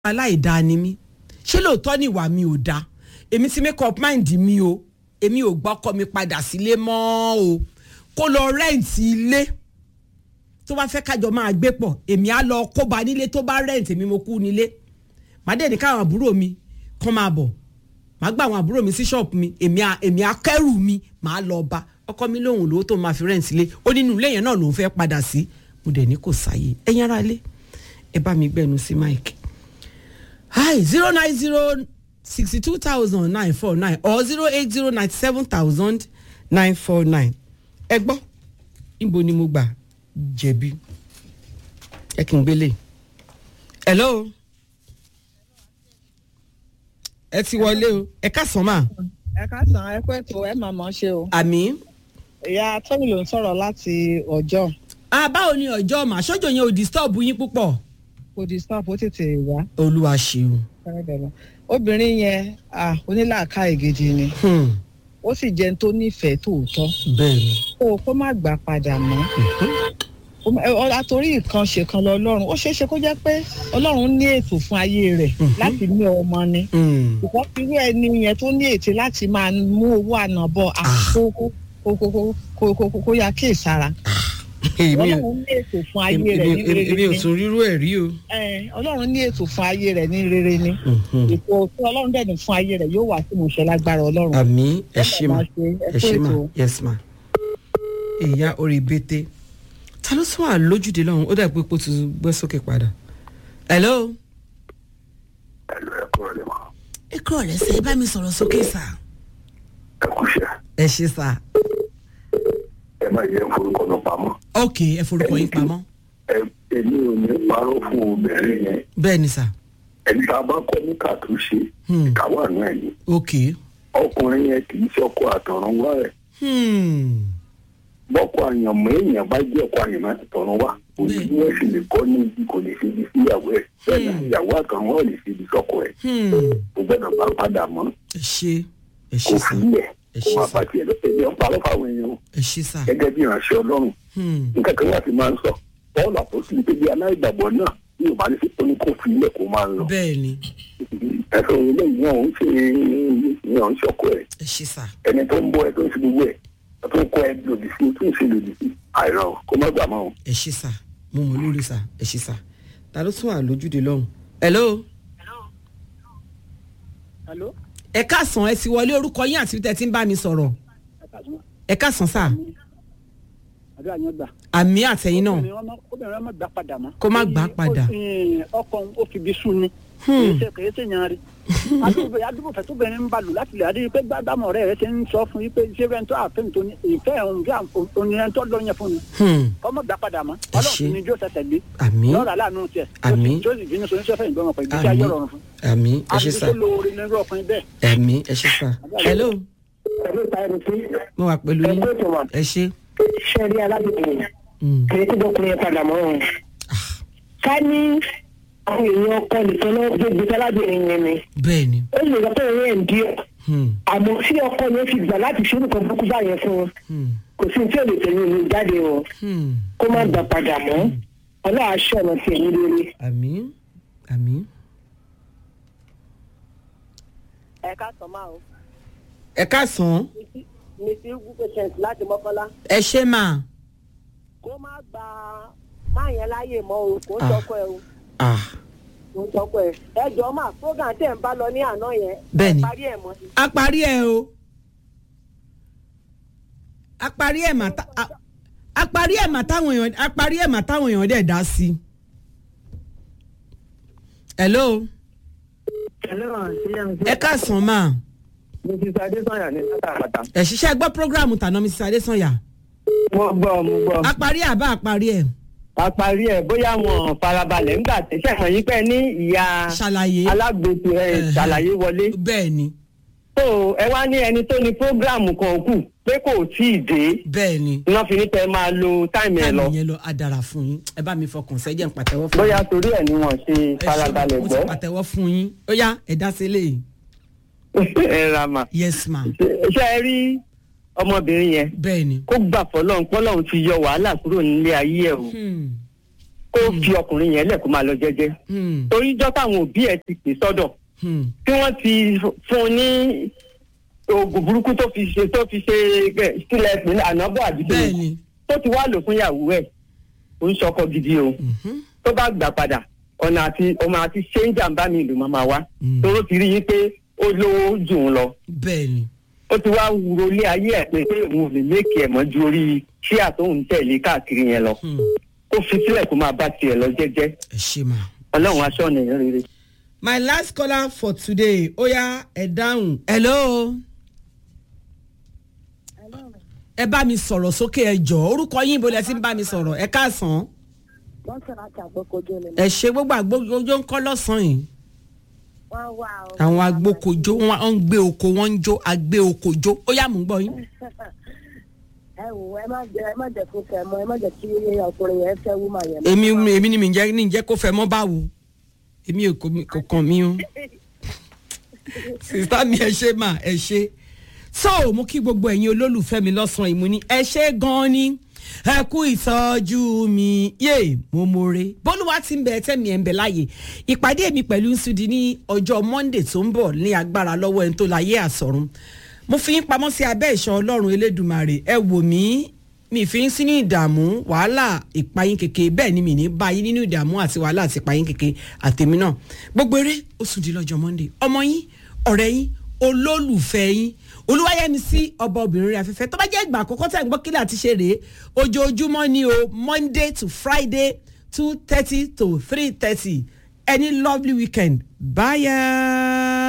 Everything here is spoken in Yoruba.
aláìdáa ni mí ṣé lóòótọ́ ni ìwà mi ò dáa èmi ti make up mind mi o èmi ò gbọ́kọ mi padà sílé mọ́ o kó lọ rẹ́ǹtì ilé tó bá fẹ́ kájọ máa gbé pọ̀ èmi á lọ kóba nílé tó bá rẹ́ǹtì mi mo kú nílé màá dẹ̀ ní káwọn àbúrò mi kàn máa bọ̀ màá gba àwọn àbúrò mi sí ṣọ́ọ̀pù mi èmi á èmi á kẹ́rù mi màá lọ bá ọkọ mi lóhùn lówó tó máa fi rẹ́ǹtì ilé ó nínú ilé yẹn náà lòún fẹ́ padà sí mo dẹ̀ ní kò sáyé ẹ̀yin ará ilé ẹ bá mi gbẹnu sí máìkì hi zero nine zero sixty two thousand nine four nine or zero eight zero ninety seven thousand nine four nine ẹ gbọ́ níbo ni mo gbà jẹ̀bi ẹ kì í gbélé hello ẹ ti wọlé o ẹ káàsán mà ẹ káàsán ẹ pẹ́ tó ẹ máa mọ̀ ṣe o. àmì. ìyá tómi ló ń sọ̀rọ̀ láti ọjọ́ ah báwo ni ọjọ́ mà sójò yẹn ò disturb yín púpọ̀. kò disturb ó tètè wá. olúwa ṣeun. obìnrin yẹn ah, onílàákàyè gidi ni Hmm, ó sì jẹun tó nífẹ̀ẹ́ tòótọ́ bẹ́ẹ̀ ni. kó kó má gbà padà mọ́. Ó má- ẹ, ọ- àtòrí nǹkan ṣèkan lọ ọlọ́run ó ṣeé ṣe kó jẹ́ pé ọlọ́run ní ètò fún ayé rẹ̀ láti ní ọmọ ni Hmm, ṣùgbọ́n irú ẹni yẹn tó ní ètò láti máa mú owó ànábọ̀ àkókò kó yá kíyèsára èmi ò ọlọ́run ní ètò fún ayé èmi- rẹ̀ ní èmi- èmi rere ò ni tún rírú ẹ̀ rí o. Ẹ, ọlọ́run ní ètò fún ayé rẹ̀ ní rere ni Mhm. ètò tí ọlọ́run dẹ̀ ní fún ayé rẹ̀ yóò wá sí ìmúṣẹ lágbára ọlọ́run. àmì ẹ ṣe mà máa ṣe, ẹ ẹ kú ṣe mà ètò. yes ma. ìyá orí bété ta ló tún wà lójúde lọ́hùn ó dàbí pé ó ti gbé sókè padà. hello. ẹlò ẹkọ rẹ mọ ẹ kúrò lẹ́sẹ̀ ẹ bá mi sọ̀rọ̀ sókè sà. ẹkúṣẹ ẹ ṣe sà. ẹ má yẹ forúkọ lọ pamọ́ ok ẹ forúkọ yín pamọ́. ẹ èmi ò ní parọ́ fún obìnrin yẹn bẹ́ẹ̀ ni sà. ẹni tá a bá kọ́ ní kàtúnṣe Hmm. ìkáwá náà ni ok. ọkùnrin yẹn kì í ṣe ọkọ àtọ̀run wá ẹ̀ Hmm. bọ́kọ àyànmọ́ èèyàn bá jẹ́ ọkọ àyànmọ́ àtọ̀run wá òní Bẹ́ẹ̀. bí wọ́n sì lè kọ́ ní ibi kò lè fi ibi síyàwó ẹ̀ bẹ́ẹ̀ ni ìyàwó àtọ̀run wá ò lè fi ibi sọ́kọ ẹ̀ Hmm. kò gbọ́dọ̀ bá padà mọ́ ẹ ṣe ẹ kò ṣe sà fi ilẹ̀ ẹ kó ṣe má sà bá tiẹ̀ lọ ẹ̀mí ọ̀pá lọ́fà àwọn èèyàn ẹ ṣe sà. gẹ́gẹ́ bí ìránṣẹ́ ọlọ́run Hmm. nǹkan kan láti máa ń sọ bọ́ọ̀lù àpòsí pé bí aláìgbàgbọ́ náà bí ò bá ní sí pé ní kò fi ilẹ̀ kó máa ń lọ. bẹ́ẹ̀ ni ẹ̀sùn ilé yìí wọn ò ń ṣe ìyàn ń ṣọkọ ẹ̀ ẹ ṣe sà. ẹni tó ń bọ́ ẹ tó ń ṣe gbogbo ẹ̀ ẹ tó ń kọ́ ẹ lòdì sí tó ń ṣe lòdì sí àìrọ̀ kó má gbà máa. ẹ ṣe sà mo mọ lórí sà ẹ ṣe sà ta ló tún wà lójúde lọ́hùn. hello. Hello? ẹ káàsán ẹ ti wọlé orúkọ yín àti tẹ ti ń bá mi sọ̀rọ̀ ẹ káàsán sà àdúrà yẹn gbà. àmì àtẹ̀yìn náà obìnrin ọmọ obìnrin ọmọ gbà padà mọ́. Kó má gbà padà. ọkọ ó fi bí sùn ni. kìí ṣe kìí ṣe yan rí. àdúgbò àdúgbò fẹ́ tóbìnrin ń balù láti lè adé pé gbàdámọ̀ ọ̀rẹ́ rẹ ti ń sọ fún yín pé ṣé fẹ́ tó àfẹ́ tó ní ìfẹ́ òun bí oníyẹn tó lọ yẹn fún mi. Hmm, ọmọ gbà padà mọ́. Ẹ ọlọ́run ṣé. sì ni jó tẹ̀tẹ̀ lé. àmì lọ́ọ̀rọ̀ aláàánú tiẹ̀. Àmín. tó sì bínú sọ oníṣẹ́ fẹ́yìn gbọ́mọ̀ pẹ̀lú iṣẹ́ àmì ayé rọrùn fún. àmì ẹ ṣe àbí sà tó lóore nínú ọkùnrin bẹ́ẹ̀. àmì ẹ ṣe sà hello ẹ̀rọ ìta ẹni tí mo wà pẹ̀lú yín ẹgbẹ́ tó wà ẹ ṣe. ṣẹ́ rí aládùúgbò Hmm, kìí tó dọkùnrin yẹn padà mọ́ ọ́n. ká ní àwọn èèyàn ọkọ nìkan náà gbégbé sálábìnrin yẹn ni bẹ́ẹ̀ ni ó lè lọ pé òun ẹ̀ ń díẹ̀ Hmm, àmọ́ tí ọkọ yẹn fi gbà láti ṣe nǹkan burúkú báyẹn fún un hmm, kò sí tí ò lè tẹ̀lé ìlú jáde o hmm. kó má gbà padà mọ́ ọlọ́wà ṣọ̀nà tiẹ̀ ní lórí. àmì àmì ẹ ká sọ máa o ẹ káàsán mi ti gún patient láti mọ́kànlá ẹ ṣe mà kó má gba máa yẹn láàyè mọ́ o kò ń Ah. sọkọ ẹ o ah kò ń sọkọ ẹ ẹ jọ máa program tẹ̀ ń bá lọ ní àná yẹn Bẹ́ẹ̀ni. ẹ parí ẹ̀ mọ́ sí. a parí ẹ o a parí ẹ mà tá a- a parí ẹ mà táwọn èèyàn a parí ẹ mà táwọn èèyàn dẹ̀ dá sí. hello ẹ káàsán mà mo ti sọ adésanya ní pátápátá. ẹ ṣiṣẹ́ gbọ́ programu tàná mrs adesanya mo gbọ́ mo gbọ́. a parí ẹ àbá a parí ẹ a parí ẹ̀ bóyá wọn farabalẹ̀ ńgbà tí sẹ́wọ̀n yín pẹ́ ní ìyá ṣàlàyé alágbèsè ẹ̀ Ẹ̀hẹ̀. ṣàlàyé wọlé. bẹ́ẹ̀ ni tó ẹ wá ní ẹni tó ní prógráàmù kan kù pé kò tí ì dé bẹ́ẹ̀ ni iná fi ní kẹ́ máa lo táìmù ẹ lọ táìmù yẹn lọ a dára fún yín ẹ bá mi fọkàn sẹ́jẹ̀ ń pàtẹ́wọ́ fún bóyá torí ẹ̀ ni wọ́n ṣe Ẹ ṣé, farabalẹ̀ mo ti gbọ́. pàtẹ́wọ́ fún yín ó yá ẹ dá sí eléyìí ẹ ra mà. yes ma ṣé ẹ rí ọmọbìnrin yẹn bẹ́ẹ̀ ni kó gbà fọlọ́run pọ́lọ́run ti yọ wàhálà kúrò nílé ayé ẹ̀ o Hmm, kó fi ọkùnrin yẹn lẹ̀ kó máa lọ jẹ́jẹ́ Hmm. torí jọ́ táwọn òbí ẹ̀ ti pè sọ́dọ̀ Hmm. tí wọ́n ti fún un ní oògùn burúkú tó fi ṣe tó fi ṣe ẹ, sílẹ̀ pé ànábọ̀ àdúgbò bẹ́ẹ̀ni tó ti wá lò fún ìyàwó ẹ̀ ó ń ṣọkọ gidi o Mhm. tó bá gbà padà ọ̀nà àti ọmọ àti ṣé ń jàǹbá mi ìlú máa wá Mm. toró ti rí i pé ó lówó jù ú lọ bẹ́ẹ̀ni ó ti wá wúro lé ayé ẹ̀ pé pé òun ò lè léèkì ẹ̀ mọ́ ju orí ṣíà tó ń tẹ̀lé káàkiri yẹn lọ Hmm. kó fi sílẹ̀ kó máa bá tiẹ̀ lọ jẹ́jẹ́ ẹ ṣe mà. ọlọ́run aṣọ ọ̀nà èèyàn rere. my last caller for today oya ẹ dáhùn. hello. ẹ bá mi sọ̀rọ̀ sókè ẹ jọ orúkọ yín ibo lẹ ti ń bá mi sọ̀rọ̀ ẹ káàsán. wọ́n sọ̀rọ̀ àti àgbọ̀kojú ni ẹ ṣe gbogbo àgbójó ń kọ́ lọ́sàn-án yìí. wọ́n wà ó. àwọn agbókojó wọn ń gbé oko wọn ń jó agbé okojó ó yà mú gbọ́ yín. ẹ wò ẹ má jẹ ẹ má jẹ kó fẹ́ mọ́ ẹ má jẹ kí ọkùnrin yẹn fẹ́ wúmà yẹn. èmi èmi ni mi jẹ́ ní jẹ́ kó fẹ́ mọ́ báwo èmi ò kò mi- kò kàn mí o. sista mi ẹ ṣe mà ẹ ṣe so mo kí gbogbo ẹ̀yin olólùfẹ́ mi lọ́sàn-án ìmú ni ẹ ṣe gan-an ni ẹ kú ìtọ́jú mi yé mo more bólúwa ti ń bẹ ẹtẹ́ mi ẹ̀ ń bẹ láàyè ìpàdé mi pẹ̀lú nsudi ní ọjọ́ monday tó ń bọ̀ ní agbára lọ́wọ́ ẹni tó láyé àsọ̀run mo fi yín pamọ́ sí abẹ́ ìṣọ́ ọlọ́run elédùmarè ẹ wò mí mi fi ń sí ní ìdààmú wàhálà ìpayín keke bẹ́ẹ̀ ni mi ní bá yín nínú ìdààmú àti wàhálà àti ìpayín keke àtèmi náà gbogbo eré ó sùn di lọ́jọ́ monday ọmọ yín ọ̀rẹ́ yín olólùfẹ́ yín olúwayẹmi sí ọba obìnrin rẹ̀ afẹ́fẹ́ tó bá jẹ́ ìgbà àkọ́kọ́ tẹ̀ ń gbọ́ kílẹ̀ àti ṣe rèé ojoojúmọ́ ni o monday to friday two thirty to three thirty any lovely weekend bye.